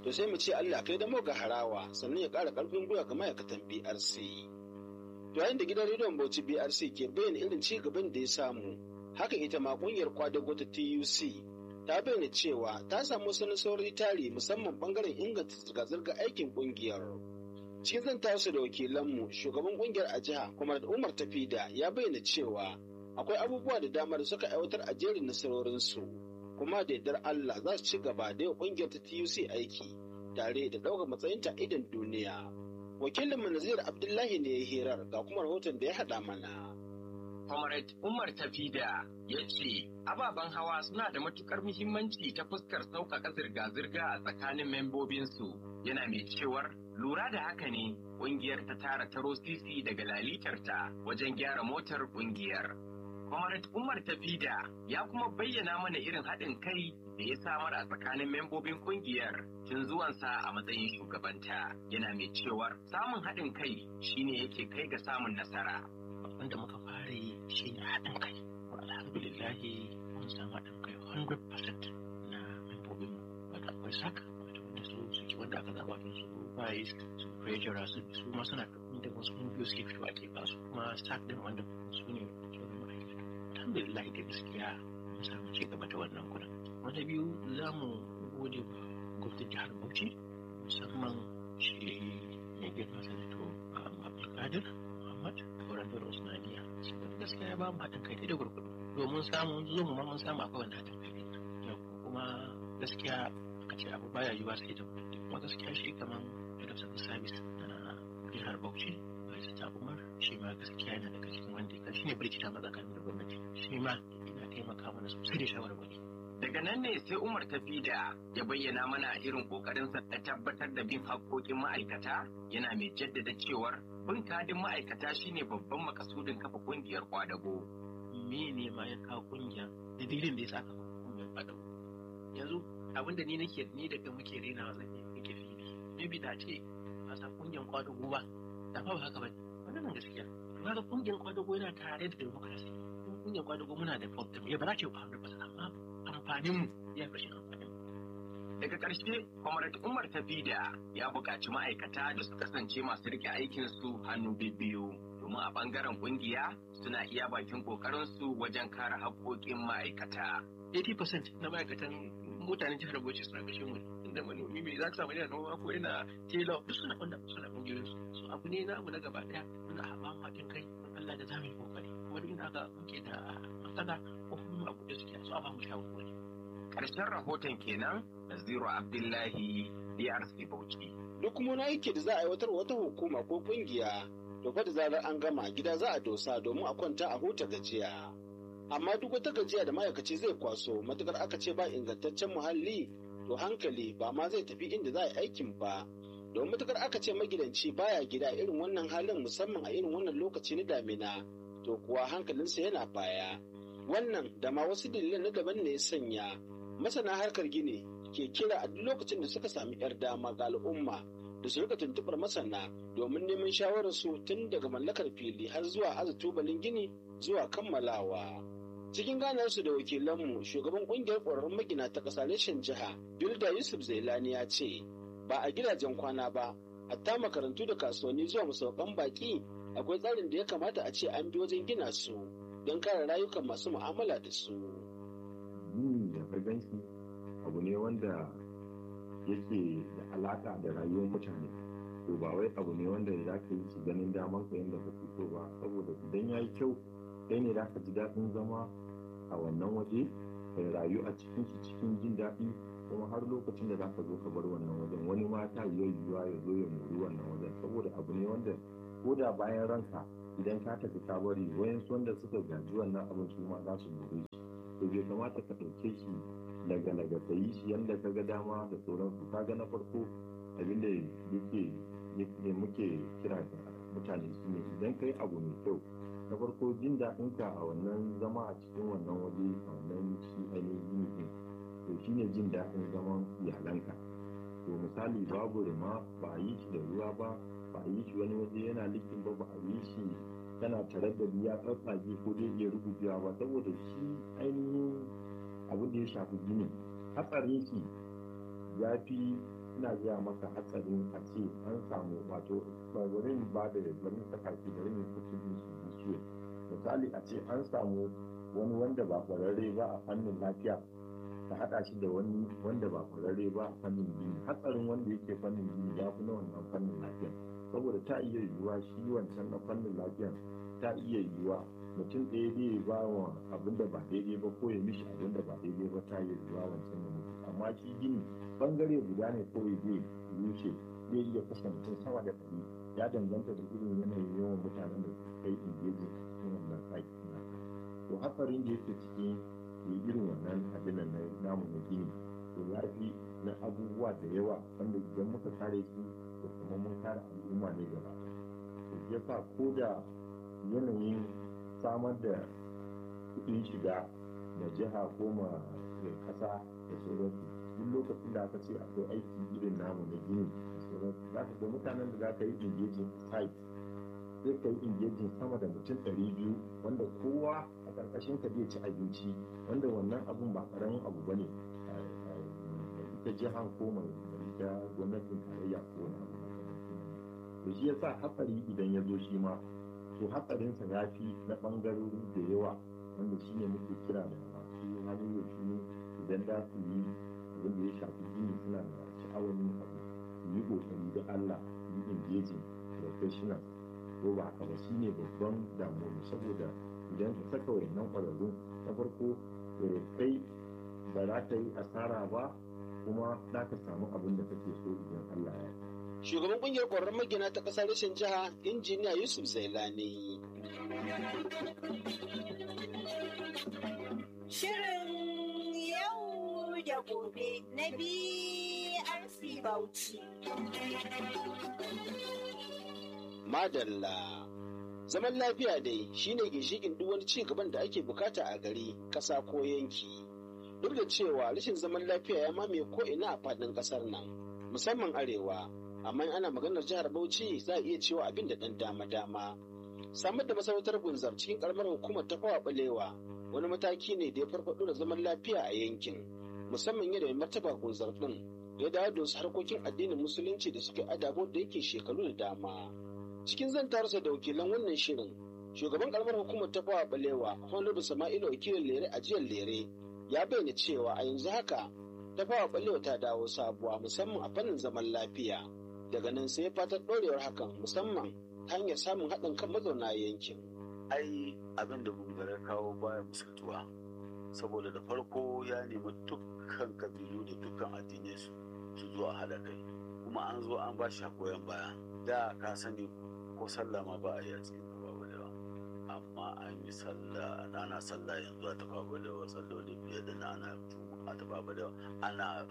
to sai mu ce Allah kai da ga harawa sannan ya ƙara ƙarfin gwiwa ga ma'aikatan BRC. To yayin da gidan rediyon Bauchi BRC ke bayyana irin ci gaban da ya samu, haka ita ma ƙungiyar kwadago ta TUC ta bayyana cewa ta samu wasu nasarori tari musamman bangaren inganta zirga-zirga aikin ƙungiyar. Cikin zan tasu da wakilanmu shugaban ƙungiyar a jiha kuma da Umar Tafida ya bayyana cewa akwai abubuwa da dama da suka aiwatar a jerin nasarorinsu. kuma da yardar Allah za su ci gaba da yau kungiyar ta TUC aiki tare da ɗaukar matsayinta idan duniya. Wakilin Nazir Abdullahi ne ya hirar ga kuma rahoton da ya haɗa mana. Comrade Umar Tafida ya ce ababen hawa suna da matukar muhimmanci ta fuskar sauƙaƙa zirga-zirga a tsakanin membobinsu yana mai cewar lura da haka ne ƙungiyar ta tara taro sisi daga lalitarta wajen gyara motar ƙungiyar. Comrade Umar Tafida ya kuma bayyana mana irin haɗin kai da ya samar a tsakanin membobin kungiyar tun zuwansa a matsayin shugabanta yana mai cewar samun haɗin kai shine yake kai ga samun nasara. Wanda muka fara yi shine haɗin kai. Alhamdulillahi mun samu haɗin kai 100% na membobin wanda akwai saka wanda su suke wanda aka zaba su bayi su pressure su su ma suna da wasu kungiyoyi suke fitowa ke ba su kuma sak din wanda su ne alhamdulillah da gaskiya mun samu ci gaba da wannan gurin wata biyu za mu gode wa gwamnatin jihar bauchi musamman shi mai girma sanato abdulkadir muhammad kauran da usmaniya saboda gaskiya ya ba mu haɗin kai da gurgudu domin samun zo mu ma mun samu akwai wani haɗin kai kuma gaskiya aka ce abu baya yiwa sai da gwamnati kuma gaskiya shi kaman head of civil service na jihar bauchi ta umar shi ma gaskiya yana daga cikin wanda ya shi ne birkita matsakanin da gwamnati shi ma yana taimaka mana sosai da shawarwari Daga nan ne sai Umar Tafida ya bayyana mana irin kokarinsa na tabbatar da bin haƙƙoƙin ma'aikata yana mai jaddada cewar bin kadin ma'aikata shine babban makasudin kafa ƙungiyar kwadago. Me ne ma ya kawo ƙungiya dalilin da ya sa kafa ƙungiyar kwadago? Yanzu abin da ni nake ni da muke rena zan yi muke fili. Maybe da ce a sa ƙungiyar kwadago ba da ba haka ba wannan gaskiya. Kaga ƙungiyar kwadago yana tare da demokrasi. Ƙungiyar kwadago muna da problem ya ba za ce ba amma amfanin ya fashe amfanin. Daga ƙarshe, Comrade Umar Tafida ya buƙaci ma'aikata da su kasance masu rike aikinsu hannu biyu domin a ɓangaren ƙungiya suna iya bakin ƙoƙarinsu wajen kare haƙƙoƙin ma'aikata. 80% na ma'aikatan mutanen jihar Bauchi suna kashe mu inda manomi mai za ka samu yana noma ko yana tela duk suna wanda suna ƙungiyoyin su so abu ne na abu na gaba ɗaya muna haɓa haɗin kai Allah da za mu yi ƙoƙari kuma duk inda aka muke da matsala ko kuma abu da suke so a ba mu shawarwari. Ƙarshen rahoton kenan Naziru Abdullahi DRC Bauchi. Duk kuma na yake da za a aiwatar wata hukuma ko kungiya to fa da zarar an gama gida za a dosa domin a kwanta a huta gajiya. Amma duk wata gajiya da ma'aikaci zai kwaso matukar aka ce ba ingantaccen muhalli to hankali ba ma zai tafi inda za a yi aikin ba. Domin matukar aka ce magidanci baya gida irin wannan halin musamman a irin wannan lokaci na damina to kuwa hankalinsa yana baya. Wannan da ma wasu dalilan na daban ne ya sanya masana harkar gini ke kira a duk lokacin da suka sami 'yar dama ga al'umma da su rika tuntuɓar masana domin neman shawararsu tun daga mallakar fili har zuwa aza tubalin gini zuwa kammalawa. Cikin ganarsu da wakilanmu shugaban kungiyar ƙwararrun magina ta ƙasa reshen jiha Bilda Yusuf Zailani ya ce ba a gidajen kwana ba hatta makarantu da kasuwanni zuwa masaukan baƙi akwai tsarin da ya kamata a ce an bi wajen gina su don kare rayukan masu mu'amala da su. Gini da farganci abu ne wanda yake da alaka da rayuwar mutane to ba wai abu ne wanda za ka yi shi ganin daman ka yadda ka so ba saboda idan ya yi kyau kai ne za ka ji daɗin zama a wannan waje ka rayu a cikin shi cikin jin daɗi kuma har lokacin da za ka zo ka bar wannan wajen wani ma ta yi yiwuwa ya zo ya muri wannan wajen saboda abu ne wanda ko da bayan ranka idan ka tafi ka bari wayansu wanda suka gaji wannan abin su ma za su more shi to bai kamata ka ɗauke shi daga daga ka yi shi yadda ka ga dama da sauransu ka ga na farko abin da yake ne muke kira da mutane su ne idan ka yi abu mai kyau na farko jin daɗin ka a wannan zama a cikin wannan waje a wannan shi ainihin ɗin to shi ne jin daɗin zaman iyalanka to misali babu rima ba a yi shi da ruwa ba ba a yi shi wani waje yana likin ba ba a yi shi tana tare da ya tsatsage ko dai iya rubucewa ba saboda shi ainihin abin da ya shafi gini hatsarin shi ya fi ina gaya maka hatsarin a ce an samu wato bari ba da bari saka ki bari mu kusa din su ciwo misali a ce an samu wani wanda ba kwararre ba a fannin lafiya ka haɗa shi da wani wanda ba kwararre ba a fannin gini hatsarin wanda yake fannin gini ya fi na wannan fannin lafiya saboda ta iya yiwuwa shi wancan na fannin lafiya ta iya yiwuwa mutum ɗaya zai ba wa abin da ba daidai ba ko ya mishi abin da ba daidai ba ta iya yiwuwa wancan da mutu amma shi gini bangare guda ne kawai zai rushe zai iya kashe mutum sama da ɗari ya danganta da irin yanayin yawan mutanen da suka kai ingejin a cikin wannan saki na to hatsarin da yake cikin yi irin wannan abin na namu na gini to ya fi na abubuwa da yawa wanda idan muka kare su to kuma mun kare al'umma ne gaba to ya sa ko da yanayin samar da kuɗin shiga da jiha ko ma ƙasa da sauransu duk lokacin da aka ce akwai aiki irin namu na gini da sauransu za ka ga mutanen da za ka yi engaging site sai ka yi engaging sama da mutum ɗari biyu wanda kowa a ƙarƙashin ka zai ci abinci wanda wannan abun ba ƙaramin abu ba ne ita jihar ko mai ita gwamnatin tarayya ko wani abu da shi yasa hatsari idan ya zo shi ma to hatsarinsa ya fi na ɓangarori da yawa wanda shi ne muke kira da masu hannu da shuni idan za su yi abin da ya shafi gini suna da sha'awar yin abu su yi ƙoƙari da Allah su yi engaging professional ko ba haka ba shine babban damuwa saboda idan ka saka wayannan ƙwararrun na farko kai ba za ka yi asara ba kuma za ka samu abin da kake so idan Allah ya Shugaban kungiyar ƙwararrun magina ta ƙasar rashin jiha injiniya Yusuf Zailani. Shirin yau da gobe na BRC Bauchi. Madalla. Zaman lafiya dai shine ginshikin duk wani ci gaban da ake bukata a gari, ƙasa ko yanki. Duk da cewa rashin zaman lafiya ya mamaye ko ina a faɗin ƙasar nan, musamman arewa, amma ana maganar jihar Bauchi za a iya cewa abin da ɗan dama-dama. Samar da masarautar Bunzar cikin ƙaramar hukumar ta fawa ɓalewa wani mataki ne da ya farfaɗo da zaman lafiya a yankin, musamman yadda mai martaba Bunzar ɗin ya dawo da wasu harkokin addinin musulunci da suke adabo da yake shekaru da dama. cikin zantarsa da wakilan wannan shirin shugaban karamar hukumar ta fawa balewa honorable sama'ilu wakilin lere a jiyar lere ya bayyana cewa a yanzu haka ta fawa balewa ta dawo sabuwa musamman a fannin zaman lafiya daga nan sai fatar ɗorewar hakan musamman ta hanyar samun haɗin kan mazauna yankin ai abin da bungare kawo baya misaltuwa saboda da farko ya nemi dukkan kabilu da dukkan addinai su zo a haɗa kai kuma an zo an ba shi goyon baya da ka sani ko sallah ma ba a yi a cikin tafa balewa amma an yi sallah ana sallah yanzu a tafa balewa salloli biyar da na ana a tafa balewa ana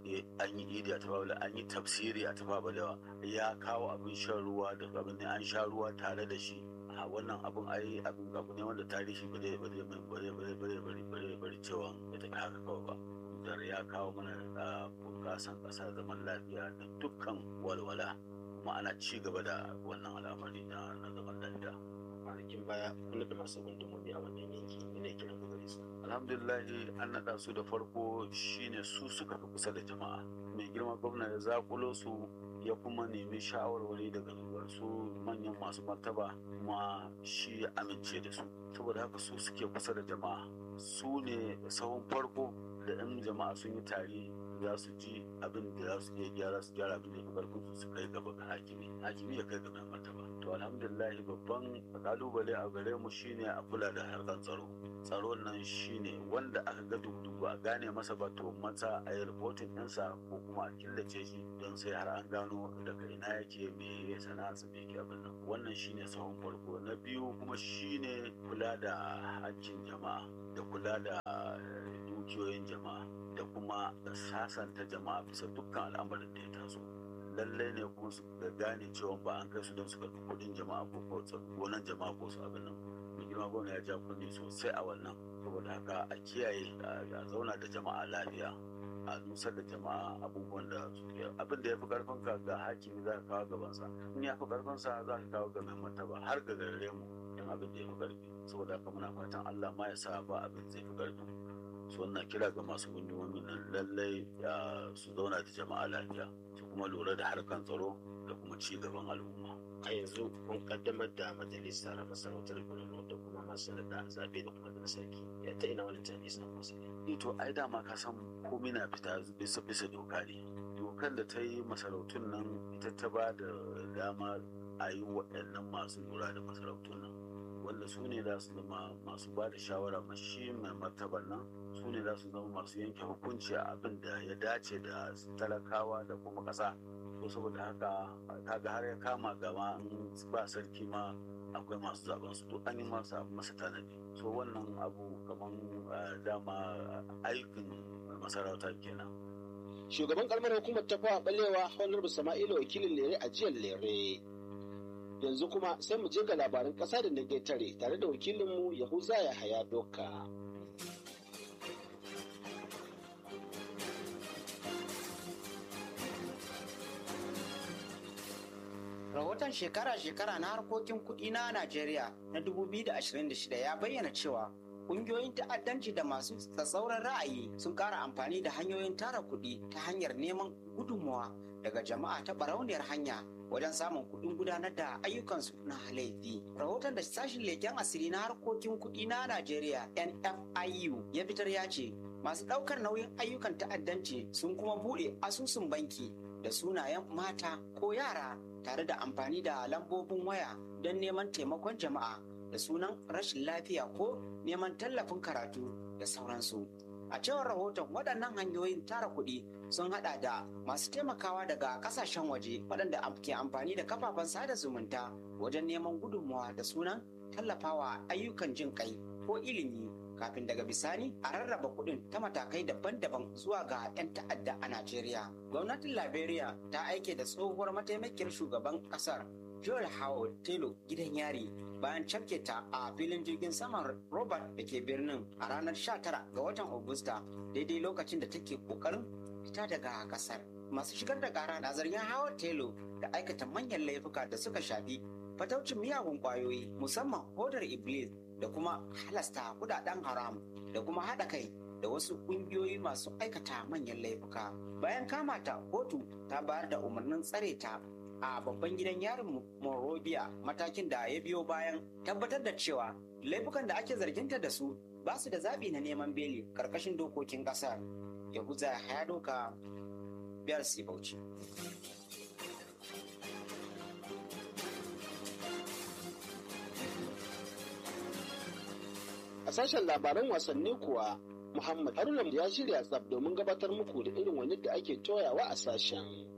an yi idi a tafa balewa an yi tafsiri a tafa balewa ya kawo abin shan ruwa da abin an sha ruwa tare da shi a wannan abin ai abin abu ne wanda tarihi ba zai ba zai bare bare bare bare bare bare cewa ya tafi haka kawai ba da ya kawo mana bunƙasan ƙasa zaman lafiya da dukkan walwala kuma ana ci gaba da wannan al'amari na na zaman lafiya kwanakin baya kula da masu gundumomi a wannan yanki ne kiran ku gare su alhamdulillahi an naɗa su da farko shine su suka fi kusa da jama'a mai girma gwamna ya zakulo su ya kuma nemi shawarwari daga su manyan masu martaba kuma shi ya amince da su saboda haka su suke kusa da jama'a su ne sahun farko da 'yan jama'a sun yi tari za su ji abin da za su iya gyara su gyara abin da ya karfin su su kai gaba ga hakimi hakimi ya kai gaba martaba to alhamdulillah babban kalubale a gare mu shine a kula da harkar tsaro tsaro nan shine wanda aka ga dubu a gane masa ba to masa a yi rahoton ɗinsa ko kuma a killace shi don sai har an gano daga ina yake me ya sana'arsa me yake abin nan wannan shine sahun farko na biyu kuma shine kula da hakkin jama'a da kula da dukiyoyin jama'a da kuma sasanta jama'a bisa dukkan al'amarin da ya taso lallai ne kuma su da gane cewa ba an kai su don su karɓi kuɗin jama'a ko gonan jama'a ko su abin nan mai girma gwamna ya ja kunni sosai a wannan saboda haka a kiyaye a zauna da jama'a lafiya a nusar da jama'a abubuwan da suke abin da ya fi karfin ka ga hakimi za ka kawo gabansa in ya fi karfin sa za ka kawo ga mai martaba har ga gare mu don abin da ya fi karfi saboda haka muna fatan Allah ma ya sa ba abin zai fi karfi su wannan kira ga masu gundumomin nan lallai su zauna da jama'a lafiya su kuma lura da harkan tsaro da kuma ci gaban al'umma a yanzu kun kaddamar da majalisar masarautar Borno da kuma masu da zaɓe da kuma da sarki ya ta ina wani tunani suna kusa ne to ai dama ka san komai na fita bisa bisa doka ne dokar da ta yi masarautun nan ita ta ba da dama a yi waɗannan masu lura da masarautun nan wanda su ne za su zama masu ba da shawara mashi mai martaban nan su ne za su zama masu yanke hukunci a abin da ya dace da talakawa da kuma ƙasa ko saboda haka kaga har ya kama gama in ba sarki ma akwai masu zaben su duk an yi masa masa tanadi so wannan abu kaman dama aikin masarauta kenan shugaban kalmar hukumar ta fawa balewa honorable sama'ila wakilin lere a jiyar lere yanzu kuma sai mu je ga labaran ƙasa da na tare tare da wakilinmu yahuza ya haya doka rahoton shekara-shekara na harkokin kuɗi na Najeriya na 2026 ya bayyana cewa ƙungiyoyin ta'addanci da masu tsatsauran ra'ayi sun ƙara amfani da hanyoyin tara kuɗi ta hanyar neman gudunmawa daga jama'a ta barauniyar hanya wajen samun kuɗin gudanar da ayyukansu na laifi. Rahoton da sashin leken asiri na harkokin kuɗi na Najeriya NFIU ya fitar ya ce masu ɗaukar nauyin ayyukan ta'addanci sun kuma buɗe asusun banki da sunayen mata ko yara tare da amfani da lambobin waya don neman taimakon jama'a da sunan rashin lafiya ko neman tallafin karatu da sauransu. A cewar rahoton waɗannan hanyoyin tara kuɗi sun haɗa da masu taimakawa daga ƙasashen waje waɗanda ke amfani da kafafen sada zumunta wajen neman gudunmawa da sunan tallafawa ayyukan jin kai ko ilimi kafin daga bisani a rarraba kuɗin ta matakai daban-daban zuwa ga 'yan ta'adda a Najeriya. Gwamnatin Liberia ta aike da tsohuwar mataimakiyar shugaban ƙasar Joel Howard Taylor gidan yari bayan cafke ta a filin jirgin saman Robert da ke birnin a ranar 19 ga watan Agusta daidai lokacin da take kokarin fita daga kasar. Masu shigar da kara na zargin Howard Taylor da aikata manyan laifuka da suka shafi fataucin miyagun kwayoyi musamman hodar Iblis da kuma halasta kudaden haram da kuma haɗa kai da wasu ƙungiyoyi masu aikata manyan laifuka. Bayan kama ta kotu ta bayar da umarnin tsare ta a babban gidan yarin Monrovia matakin da ya biyo bayan tabbatar da cewa laifukan da ake zarginta da su ba su da zaɓi na neman beli ƙarƙashin dokokin ƙasar. Yahuza ya doka biyar Bauchi. A sashen labaran wasanni kuwa Muhammad Haruna ya shirya tsab domin gabatar muku da irin wani da ake toyawa a sashen.